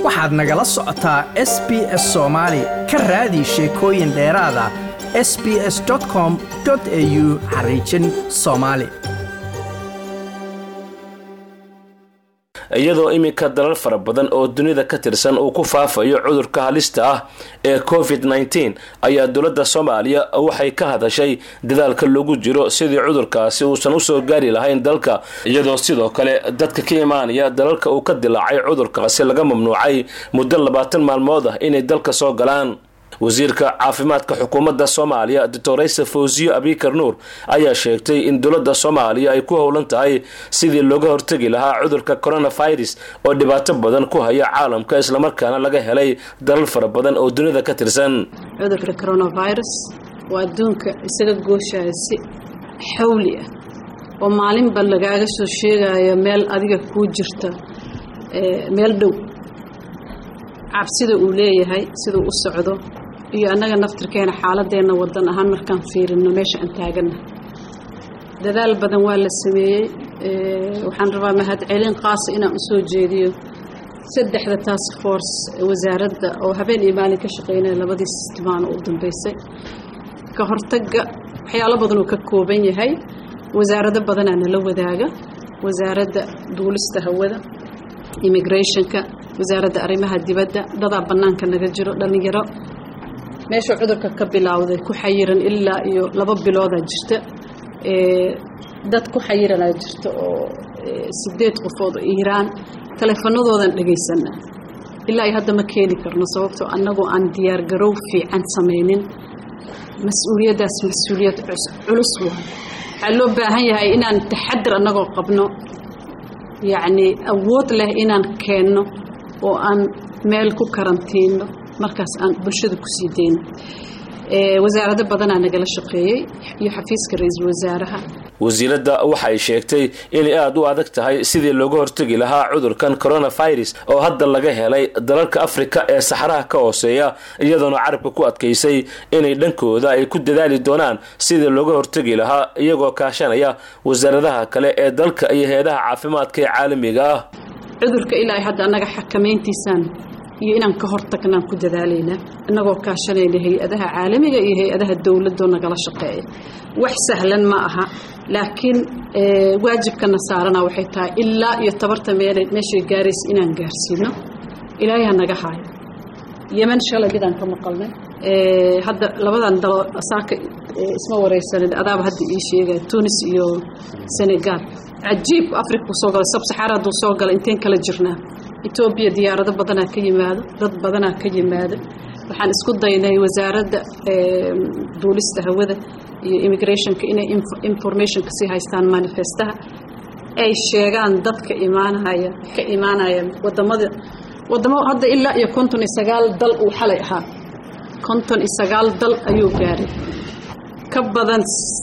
waxaad nagala socotaa s b s soomaali ka raadi sheekooyin dheeraada s b s com au xariijin soomaali iyadoo iminka dalal fara badan oo dunida ka tirsan uu ku faafayo cudurka halista ah ee covid nteen ayaa dowladda soomaaliya waxay ka hadashay dadaalka lagu jiro sidii cudurkaasi uusan usoo gaari lahayn dalka iyadoo sidoo kale dadka ka imaanaya dalalka uu ka dilaacay cudurkaasi laga mamnuucay muddo labaatan maalmood ah inay dalka soo galaan wasiirka caafimaadka xukuumadda soomaaliya doctorayse fawsiyo abikar nuur ayaa sheegtay in dowladda soomaaliya ay ku howlan tahay sidii looga hortegi lahaa cudurka coronavirus oo dhibaato badan ku haya caalamka islamarkaana laga helay dalal fara badan oo dunida ka tirsan cudurka coronavirus waa adduunka isaga gooshaya si xawli ah oo maalinba lagaaga soo sheegayo meel adiga kuu jirta meel dhow cabsida uu leeyahay siduu u socdo iyo annaga naftirkeena xaaladeenna wadan ahaan markaan fiirino meesha aan taaganna dadaal badan waa la sameeyey waxaan rabaa mahadcelin qaasa inaan usoo jeediyo saddexda task force wasaaradda oo habeen iyo maalin ka shaqeynaya labadii sistimaano u dambeysay ka hortagga waxyaalo badan uu ka kooban yahay wasaarado badanaa nala wadaaga wasaaradda duulista hawada immigrationka wasaaradda arrimaha dibadda dadaa bannaanka naga jiro dhallinyaro meeshuu cudurka ka bilowday ku xayiran ilaa iyo laba biloodaa jirta dad ku xayiranaa jirta oo sideed qofood oo iiraan taleefanadoodan dhagaysana ilaa iyo hadda ma keeni karno sababtoo annagoo aan diyaargarow fiican samaynin mas-uuliyaddaas mas-uuliyad culus waa waxaa loo baahan yahay inaan taxadir annagoo qabno yacnii awood leh inaan keenno oo aan meel ku karantiino markaas aan bulshada ku sii deyno wasaarado badanaa nagala shaqeeyey iyo xafiiska ra-iisul wasaaraha wasiiradda waxay sheegtay inay aada u adag tahay sidii looga hortegi lahaa cudurkan coronavirus oo hadda laga helay dalalka afrika ee saxaraha ka hooseeya iyadoona carabka ku adkaysay inay dhankooda ay ku dadaali doonaan sidii looga hortegi lahaa iyagoo kaashanaya wasaaradaha kale ee dalka iyo hay-adaha caafimaadka ee caalamiga ah cudurka ilaa hadda annaga xakamayntiisaan iyo inaan ka hortagnaan ku dadaalaynaa innagoo kaashanayna hay-adaha caalamiga iyo hay-adaha dowladoo nagala shaqeeya wax sahlan ma aha laakiin waajibkana saarana waxay tahay ilaa iyo tabarta meel meeshay gaaraysa inaan gaarsiino ilaahay ha naga haayo yeman shalay midaan ka maqalnay hadda labadan dalo saaka isma wareysanin adaaba hadda ii sheegaya tunis iyo senegal cajiib africa uu soo galay sabsaxaara hadduu soo galay inteen kala jirnaa etoobiya diyaarado badanaa ka yimaado dad badanaa ka yimaado waxaan isku daynay wasaaradda duulista hawada iyo immigrationka inay informationka sii haystaan manifestaha ay sheegaan dadka imaanaya ka imaanaya wadamada wadamo hadda ilaa iyo konton iyo sagaal dal uu xalay ahaa konton iyo sagaal dal ayuu gaaray ka badan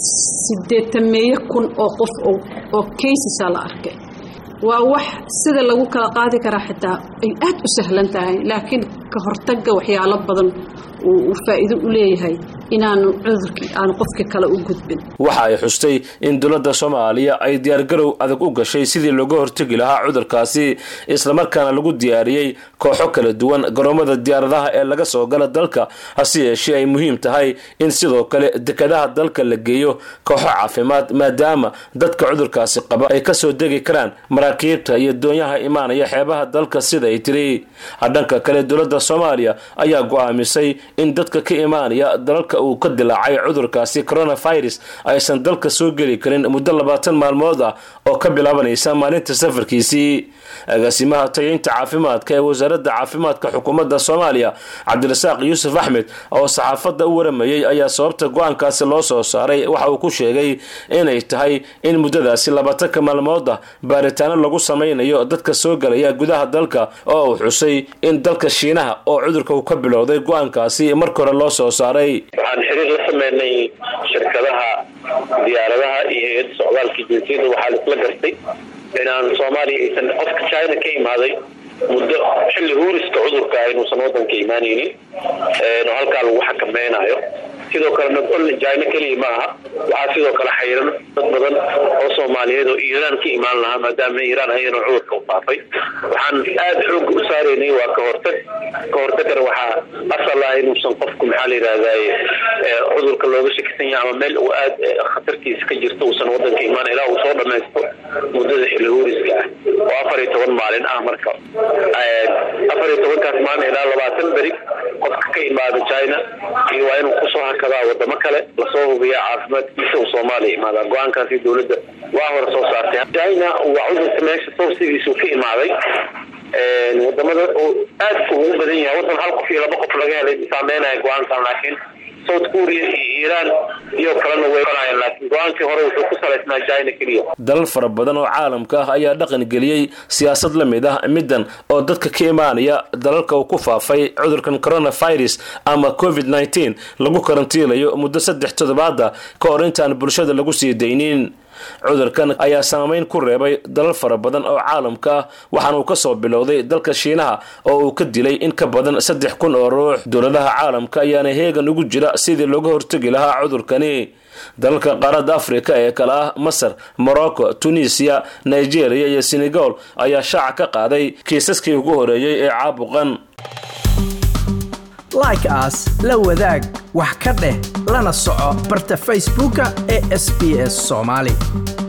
sideetameeyo kun oo qof oo casesaa la arkay waa wax sida lagu kala qaadi karaa xitaa ay aad u sahlan tahay laakiin ka hortagga waxyaalo badan uu faa'iido u leeyahay inaanu cudurkii aanu qofkii kale u gudbin waxa ay xustay in dowladda soomaaliya ay diyaargarow adag u gashay sidii looga hortegi lahaa cudurkaasi islamarkaana lagu diyaariyey kooxo kala duwan garoomada diyaaradaha ee laga soo gala dalka hase yeeshee ay muhiim tahay in sidoo kale dekadaha dalka la geeyo kooxo caafimaad maadaama dadka cudurkaasi qaba ay kasoo degi karaan maraakiibta iyo doonyaha imaanaya xeebaha dalka sida ay tiri dhanka kale dowladda soomaaliya ayaa go-aamisay in dadka ka imaanaya dalalka uu ka dilaacay cudurkaasi coronavirus aysan dalka soo geli karin muddo labaatan maalmood ah oo ka bilaabanaysa maalinta safarkiisii agaasimaha tayaynta caafimaadka ee wasaaradda caafimaadka xukuumadda soomaaliya cabdirasaaq yuusuf axmed oo saxaafadda u waramayey ayaa sababta go-aankaasi loo soo saaray waxa uu ku sheegay inay tahay in muddadaasi labaatanka maalmood ah baaritaano lagu samaynayo dadka soo galaya gudaha dalka oo uu xusay in dalka shiinaha oo cudurka uu ka bilowday go-aankaasi marka hore loo soo saaray waxaan xiriir la sameynay shirkadaha diyaaradaha iyo hay-adda socdaalka jinsiyadda waxaa laisla gartay inaan soomaaliya aysan qofka china ka imaaday muddo xilli huuriska cudurka inuusan wadanka imaanaynin oo halkaa lagu xakameynayo sidoo kale not only china keliya ma aha waxaa sidoo kale xayiran dad badan oo soomaaliyeed oo iiraan ka imaan lahaa maadaama iiraan ayana cudurka u faafay waxaan aada xooga u saaraynay waa ka hortag ka hortagana waxaa asal ah inuusan qofku maxaa la yidhahdaye cudurka looga shakisan yahay ama meel uu aad khatartiisa ka jirto uusan wadanka imaan ilaa uu soo dhamaysto muddada xilihuuriska ah oo afar iyo toban maalin ah marka afar iyo tobankaas maalin ilaa labaatan beri qofka ka imaada china iyo waa inuu kusoo hakadaa wadamo kale lasoo hubiya caafimaadkiisa uu soomaaliya imaadaa go-aankaasi dowladda waa hore soo saartay china waa cudurka meesha sawsigiisu ka imaaday wadamada uu aadka ugu badan yahay wadan hal qof iyo laba qof laga helay saameynaya go-aankan laakiin south korea iyo iiraan iyo kalena way olayaan laakiin go-aankii hore wuxuu ku salaysnaa china keliya dalal fara badan oo caalamka ah ayaa dhaqan geliyey siyaasad la mid ah middan oo dadka ka imaanaya dalalka uu ku faafay cudurkan coronavirus ama covid nneteen lagu karantiilayo muddo saddex toddobaada ka hor intaan bulshada lagu sii daynin cudurkan ayaa saameyn ku reebay dalal fara badan oo caalamka ah waxaana uu kasoo bilowday dalka shiinaha oo uu ka dilay in ka badan saddex kun oo ruux dowladaha caalamka ayaana heegan ugu jira sidii looga hortegi lahaa cudurkani dalalka qaaradda afrika ee kale ah masar morocco tunisiya nigeria iyo senegal ayaa shaaca ka qaaday kiisaskii ugu horeeyey ee caabuqan like aas la wadaag wax ka dheh lana soco barta facebooka ee sb s soomaali